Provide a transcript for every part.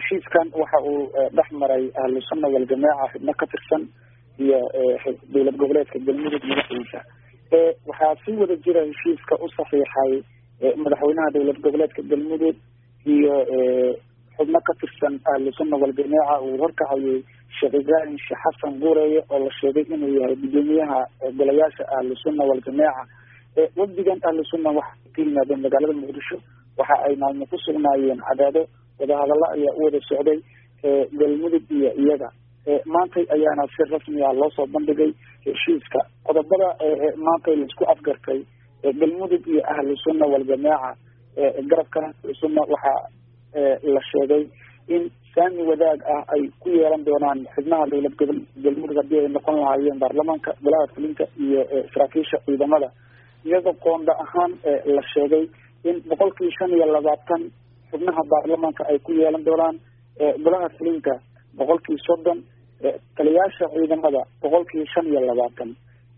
heshiiskan waxa uu dhex maray ahlu sunna waljamaaca xubno ka tirsan iyo dowlad goboleedka galmudug madaxiisa waxaa si wada jira heshiiska u saxiixay madaxweynaha dowlad goboleedka galmudug iyo xubno ka tirsan ahlu sunna waljamaaca uu horkacayay sheekh ibraahim sheekh xasan guureeye oo la sheegay inuu yahay gudoomiyaha golayaasha ahlu sunna waljamaaca wafdigan ahlu sunna waxay ka yimaadeen magaalada muqdisho waxa ay maalmo ku sugnaayeen cadaado wadahadallo ayaa u wada socday galmudug iyo iyaga maantay ayaana si rasmi ah loosoo bandhigay heshiiska qodobada maantay laisku afgartay galmudug iyo ahlu sunna waljamaaca garabka ahlu sunna waxaa la sheegay in saami wadaag ah ay ku yeelan doonaan xubnaha dowlad gobol galmudug haddii ay noqon lahaayeen baarlamaanka golaha fulinka iyo saraakiisha ciidamada iyadoo qoonda ahaan la sheegay in boqolkii shan iyo labaatan xubnaha baarlamaanka ay ku yeelan doonaan golaha fulinka boqolkii soddon taliyaasha ciidamada boqolkii shan iyo labaatan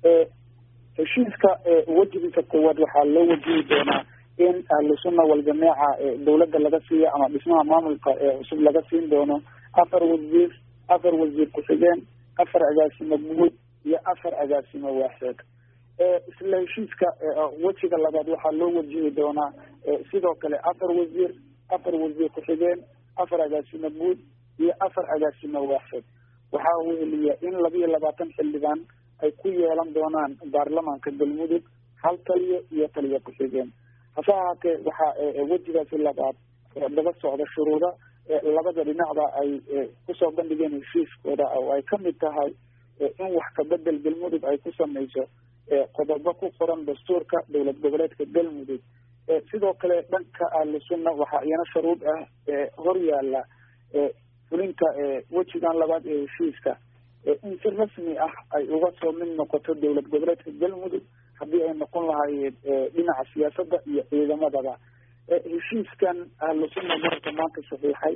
heshiiska wejigiisa koowaad waxaa loo wajihi doonaa in ahlu sunna waljamaaca dawladda laga siiyo ama dhismaha maamulka cusub laga siin doono afar wasiir afar wasiir ku-xigeen afar agaasimo guud iyo afar agaasimo waaxeed isla heshiiska wejiga labaad waxaa loo wajihi doonaa sidoo kale afar wasiir afar wasiir ku-xigeen afar agaasimo guud iyo afar agaasimo waaxeed waxaa weheliya in labiyo labaatan xildhibaan ay ku yeelan doonaan baarlamaanka galmudug hal taliyo iyo taliyo ku-xigeen hase ahaatee waxaa wejigaasi labaad daba socda shuruuda labada dhinacda ay kusoo bandhigeen heshiiskooda oo ay kamid tahay in wax kabedel galmudug ay ku sameyso qodobo ku qoran dastuurka dowlad goboleedka galmudug sidoo kale dhanka ahlu sunna waxaa iyana sharuud ah hor yaala fulinta wejigan labaad ee heshiiska in si rasmi ah ay uga soo mid noqoto dowlad goboleedka galmudug haddii ay noqon lahaayeen dhinaca siyaasadda iyo ciidamadaba heshiiskan ahlu sunna garabka maanta saxiixay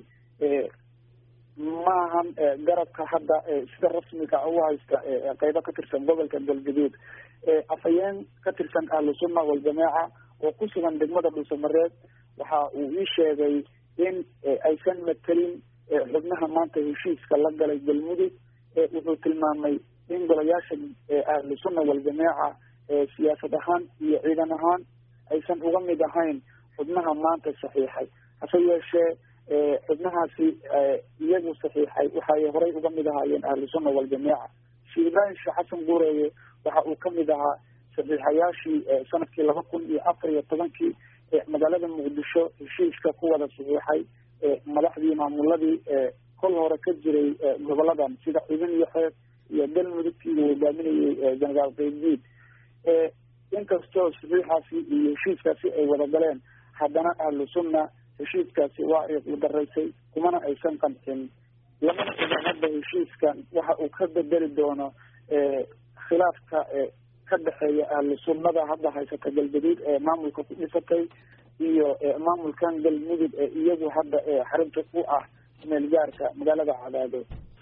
maahan garabka hadda sida rasmiga u haysta qeybo ka tirsan gobolka galgaduud afhayeen ka tirsan ahlu sunna waljamaaca oo ku sugan degmada dhuusamareed waxa uu ii sheegay in aysan matelin xubnaha maanta heshiiska la galay galmudug wuxuu tilmaamay in golayaasha ahlu sunna waljamaaca siyaasad ahaan iyo ciidan ahaan aysan uga mid ahayn xubnaha maanta saxiixay hase yeeshee xubnahaasi iyagu saxiixay waxay horey uga mid ahaayeen ahlu sunna waljamaaca sheekh ibraahim sheekh xasan guureeye waxa uu kamid ahaa saxiixayaashii sanadkii laba kun iyo afar iyo tobankii magaalada muqdisho heshiiska ku wada saxiixay madaxdii maamuladii kol hore ka jiray goboladan sida ciidan iyo xeeb iyo galmudugkii uu hogaaminayay jenaraal qeybdiid inkastoo saxiixaasi iyo heshiiskaasi ay wada galeen haddana ahlu sunna heshiiskaasi waa ay udaraysay kumana aysan qancin lamana ogan hadda heshiiskan waxa uu ka bedeli doono khilaafka ka dhexeeya ahlu sunnada hadda haysata galgaduud ee maamulka ku dhisatay iyo maamulkan galmudug ee iyagu hadda xarinta u ah meel gaarka magaalada cadaado